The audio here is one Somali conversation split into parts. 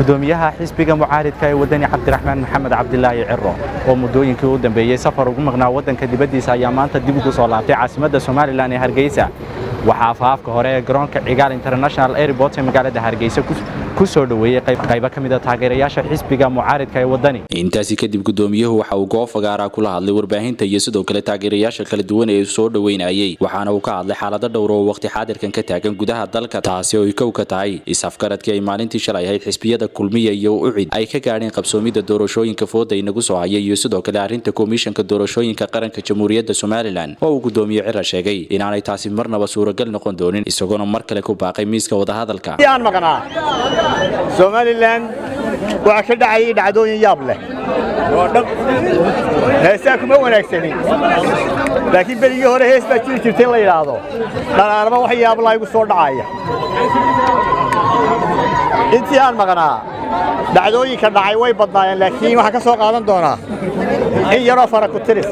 gudoomiyaha xisbiga mucaaridka ee wadani cabdiraxmaan maxamed cabdilaahi ciro oo muddooyinkii u dambeeyey safar ugu maqnaa waddanka dibaddiisa ayaa maanta dib ugu soo laabtay caasimadda somalilan ee hargeysa waxaa afaafka hore ee garoonka cigaal international airport ee magaalada hargeysa ku soo dhoweeyey qaybo ka mid a taageerayaasha xisbiga mucaaridka ee wadani intaasi kadib gudoomiyuhu waxa uu goob fagaaraa kula hadlay warbaahinta iyo sidoo kale taageerayaasha kala duwan ee soo dhoweynayay waxaana uu ka hadlay xaalado dhowr oo waqti xaadirkan ka taagan gudaha dalka taasi oo ay kow ka tahay is-afgaradkii ay maalintii shalay ahayd xisbiyada kulmiya iyo ucid ay ka gaadheen qabsoomidda doorashooyinka fooda inagu soo hayay iyo sidoo kale arrinta komishanka doorashooyinka qaranka jamhuuriyadda somalilan oo uu gudoomiye cira sheegay inaanay taasi marnaba suuragal noqon doonin isagoona mar kale ku baaqay miiska wadahadalka somalilan waxaa ka dhacayay dhacdooyin yaab leh heesaa kuma wanaagsanin laakiin berigii hore hees baa jiri jirta in la yidhaahdo dhanaanaba wax yaablaa igu soo dhacaya intii aan maqnaa dhacdooyinka dhacay way badnaayeen laakiin waxaan ka soo qaadan doonaa in yaroo fara ku tirisa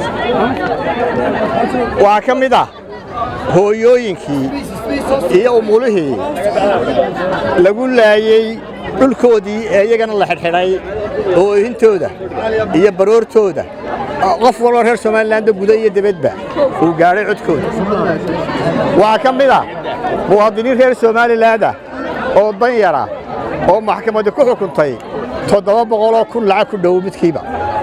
waxaa ka mid ah hooyooyinkii iyo umulihii lagu laayey dhulkoodii ee iyagana la xidhxidhay oohintooda iyo baroortooda qof waloo reer somalilanba guda iyo debadba uu gaadhay codkooda waxaa ka mid ah muwaadiniin reer somalilandah oo dan yara oo maxkamadda ku xukuntay toddoba boqoloo kun lacag ku dhow midkiiba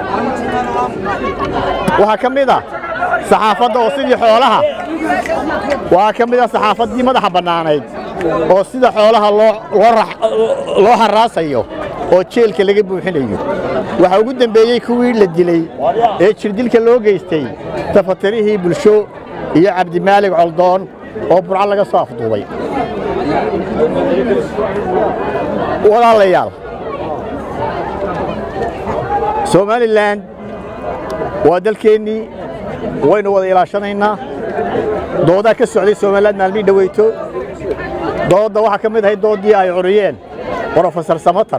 waxaa ka mid ah saxaafadda oo sidii xoolaha waxaa ka mid ah saxaafaddii madaxa bannaanayd oo sida xoolaha loo harraasayo oo jeelka laga buuxinayo waxaa ugu dembeeyey kuwii la dilay ee jirdilka loo geystay tafatirihii bulsho iyo cabdimaalig coldoon oo burco laga soo afduubay walaalayaal somalilan waa dalkeennii waynu wada ilaashanaynaa doodaa ka socday somaliland maalmii dhaweyto doodda waxaa ka mid ahayd dooddii ay curiyeen brofesor samatar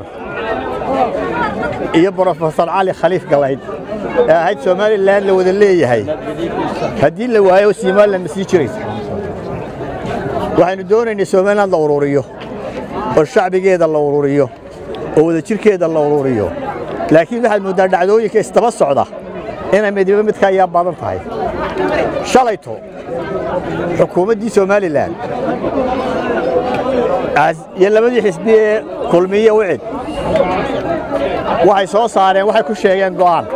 iyo brofesor cali khaliif galayd ee ahayd somalilan la wada leeyahay haddii la waayo somalilan ma sii jiraysa waxaynu doonaynay somaliland la ururiyo oo shacbigeeda la ururiyo oo wadajirkeeda la ururiyo laakiin waxaad mooddaa dhacdooyinka isdaba socda inay midiba midka ayaa badan tahay shalayto xukuumaddii somalilan iyo labadii xisbi ee kulmiye wicid waxay soo saareen waxay ku sheegeen go'aan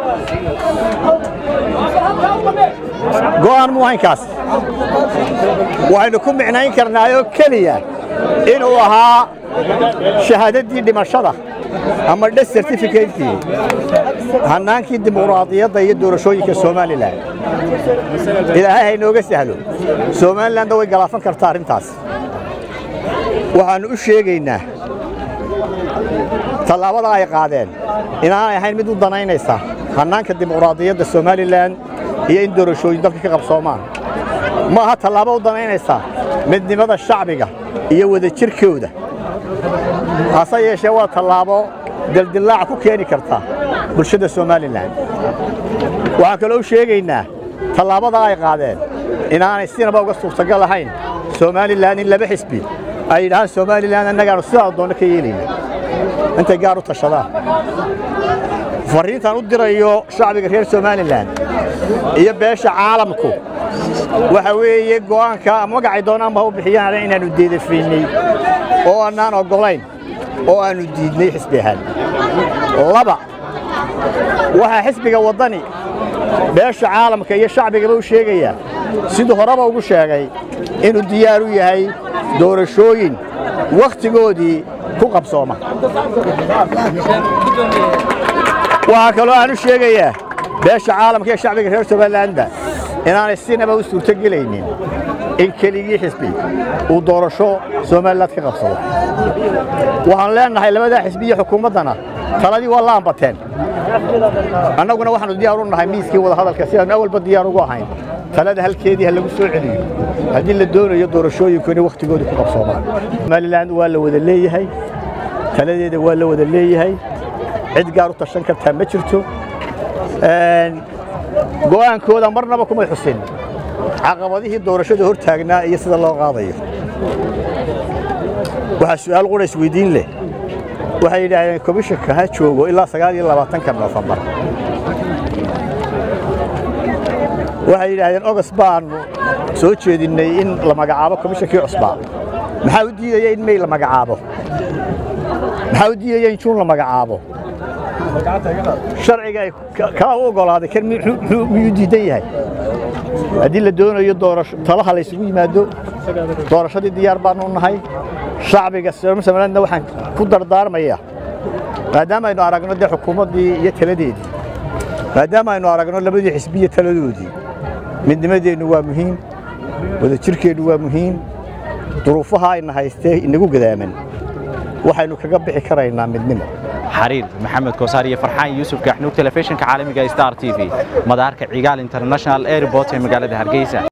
go'aan muu haynkaas waxaynu ku micnayn karnaayoo keliya inuu ahaa shahaadaddii dhimashada ama dhes certificatekii hannaankii dimuqraadiyadda iyo doorashooyinka somalilan ilaahay haynooga sahlo somalilanna way galaafan kartaa arrintaas waxaannu u sheegaynaa tallaabada ay qaadeen inaanay ahayn mid u danaynaysa hannaanka dimuqraadiyadda somalilan iyo in doorashooyin dalka ka qabsoomaan ma aha tallaabo u danaynaysa midnimada shacbiga iyo wadajirkooda hase yeeshee waa tallaabo dildillaac ku keeni karta bulshada somalilan waxaan kaloo u sheegaynaa tallaabada ay qaadeen inaanay sinaba uga suurtagal ahayn somalilan in laba xisbi ay yidhahaan somalilan annagaanu sidaa doonno ka yeelayna intay gaar u tashadaan farriintaan u dirayo shacbiga reer somalilan iyo beesha caalamku waxa weeye go'aanka magacay doonaanba u bixiyaan inaannu deedafaynay oo annaan oggolayn oo aannu diidnay xisbi ahaan laba waxaa xisbiga waddani beesha caalamka iyo shacbigaba u sheegayaa siduu horeba ugu sheegay inuu diyaar u yahay doorashooyin wakhtigoodii ku qabsooma waxaa kaloo aan u sheegayaa beesha caalamka iyo shacbiga reer somalilanba inaanay sinaba u suurtogelaynin in keligii xisbi uu doorasho somaliland ka qabsado waxaan leennahay labadaa xisbi iyo xukuumaddana taladii waa laambateen annaguna waxaannu diyaar u nahay miiskii wadahadalka sidaannu awalba diyaar ugu ahayn talada halkeedii ha lagu soo celiyo haddii la doonayo doorashooyinku inay wakhtigooda ku qabsoomaan somalilan waa la wada leeyahay taladeeda waa la wada leeyahay cid gaar u tashan kartaa ma jirto go'aankooda marnaba kumay xusin caqabadihii doorashada hor taagnaa iyo sida loo qaadayo waxaa su'aal qura isweydiin leh waxay yidhaahdeen komishanka ha joogo ilaa sagaal iyo labaatanka noofembar waxay yidhaahdeen ogos baanu soo jeedinnay in la magacaabo komishankii cusbaa maxaa u diidaya in mey la magacaabo maxaa u diidaya in juun la magacaabo sharciga ay kaa u oggolaaday kan miyuu diidan yahay haddii la doonayo doorasho talaha la ysugu yimaado doorashadii diyaar baanu nahay shacbiga somalilandna waxaan ku dardaarmayaa maadaama aynu aragno dee xukuumaddii iyo taladeedii maadaama aynu aragno labadii xisbiya taladoodii midnimadeennu waa muhiim wadajirkeennu waa muhiim duruufaha ayna haystee inagu gadaaman waxaynu kaga bixi karaynaa midnimo xariir maxamed koosaar iyo farxaan yuusuf gaxnuug telefishinka caalamiga star t v madaarka cigaal international airport ee magaalada hargeysa